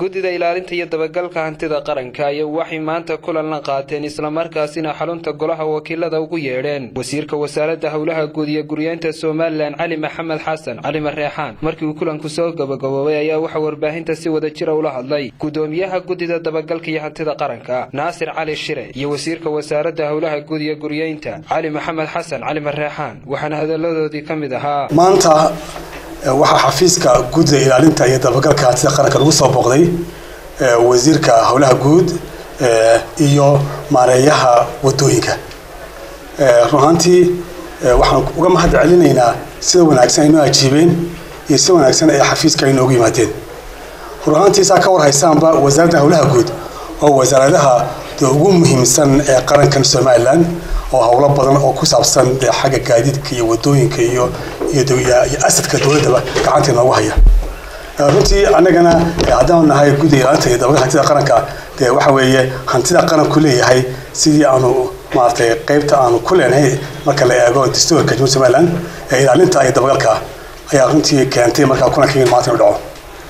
guddida ilaalinta iyo dabagalka hantida qaranka ayaa waxay maanta kulan la qaateen islamarkaasina xarunta golaha wakiilada ugu yeedheen wasiirka wasaaradda howlaha guud iyo guryeenta somalilan cali maxamed xasan cali mareexaan markii uu kulanku soo gabagaboobay ayaa waxaa warbaahinta si wada jira ula hadlay gudoomiyaha guddida dabagalka iyo hantida qaranka naasir cali shire iyo wasiirka wasaaradda howlaha guud iyo guryeynta cali maxamed xasan cali mareexaan waxaana hadalladoodii ka mid ahaa maanta waxaa xafiiska guddida ilaalinta iyo dabagalka hantida qaranka lagu soo booqday wasiirka howlaha guud iyo maareeyaha wadooyinka run ahaantii waxaan uga mahad celinaynaa sida wanaagsan ay noo ajiibeen iyo sida wanaagsan ay xafiiska ay noogu yimaadeen run ahaantii saa ka war haysaanba wasaaradda howlaha guud oo wasaaradaha ugu muhiimsan ee qarankan somalilan oo howlo badan oo ku saabsan xagga gaadiidka iyo wadooyinka iyo iyo asadka dowladdaba gacanta noogu haya runtii annagana haddaan nahay guddiga ilaalinta iyo dabagalka hantida qaranka dee waxa weeye hantida qaranku leeyahay sidii aanu maaragtay qaybta aanu ku leenahay marka la eego dastuurka jamhuuriyadda somaliland ee ilaalinta iyo dabagalka ayaa runtii keentay markaa kulankaygin maanta inu dhaco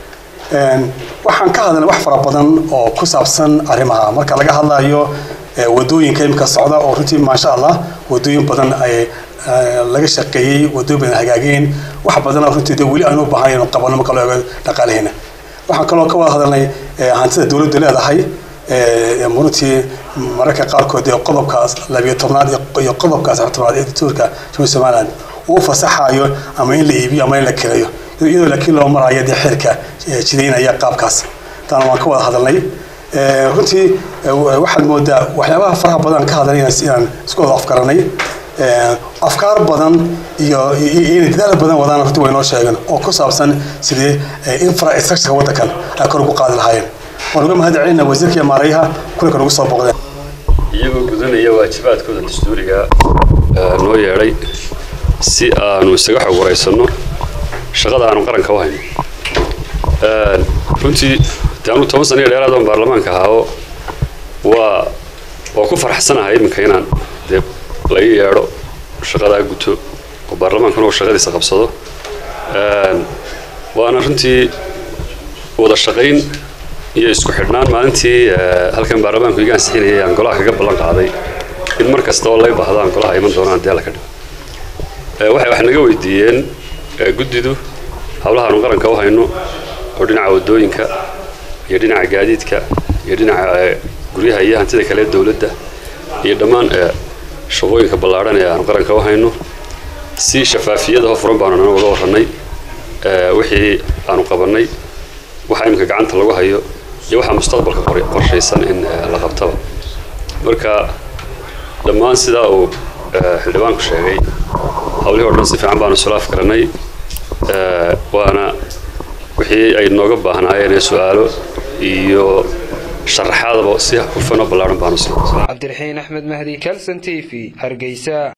waxaan ka hadalnay wax fara badan oo ku saabsan arrimaha marka laga hadlayo wadooyinka imika socda oo runtii maasha allah wadooyin badan ay laga shaqeeyey wadooyin badan hagaageen wax badana runtii de weli aanu u baahan inuu qabano marka loo eego dhaqaalaheena waxaan kaloo ka wada hadalnay hantida dowladdu leedahay runtii mararka qaarkood ee qodobkaas labiyo tobnaad iyo qodobkaas tobnaad ee dastuurka jamhuuriyadda somaliland uu fasaxayo ama in la iibiyo ama in la kireeyo iyadoo laakiin loo marayo dee xeerka jidaynaya qaabkaas taana waan ka wada hadalnay runtii waxaad moodaa waxyaabaha faraha badan ka hadlay inaan isku wada afgaranay afkaar badan iyo inay dadaal badan wadaan runtii way noo sheegeen oo ku saabsan sidii infrastructureka waddankan ay kor ugu qaadi lahaayeen waan uga mahad celinaa wasiirka iyo maareeyaha kulanka nagu soo boqdeen iyagoo gudanaya waajibaadkooda dastuuriga noo yeedhay si aanu isaga xog waraysanno shaqada aanu qaranka u hayno runtii de anu toban sana iyo dheeraad oon baarlamaanka ahaao waa waa ku faraxsanahay iminka inaan dee la ii yeedho shaqadaa guto oo baarlamaankuna uu shaqadiisa qabsado waana runtii wada shaqayn iyo isku xidhnaan maalintii halkan baarlamaanku iga ansixinayay aan golaha kaga ballan qaaday in mar kasta oo lay baahdo aan golaha iman doonaan dee alla ka dhigo waxay wax naga weydiiyeen guddidu howlahaanu qaranka u hayno oo dhinaca wadooyinka iyo dhinaca gaadiidka iyo dhinaca guryaha iyo hantida kale dowladda iyo dhammaan shaqooyinka ballaadhan ee aanu qaranka u hayno si shafaafiyadaho furan baanu nana uga warrannay wixii aanu qabannay waxa iminka gacanta lagu hayo iyo waxaa mustaqbalka qorshaysan in la qabtaba marka dhammaan sidaa uu xildhibaanku sheegay hawlihii o dhan si fiican baanu isula afgaranay waana wixii ay nooga baahnaayeen ee su-aalo iyo sharaxaadaba si hufan oo ballaadhan baanu sii cabdiraxiin axmed mahdi calson t v hargeysa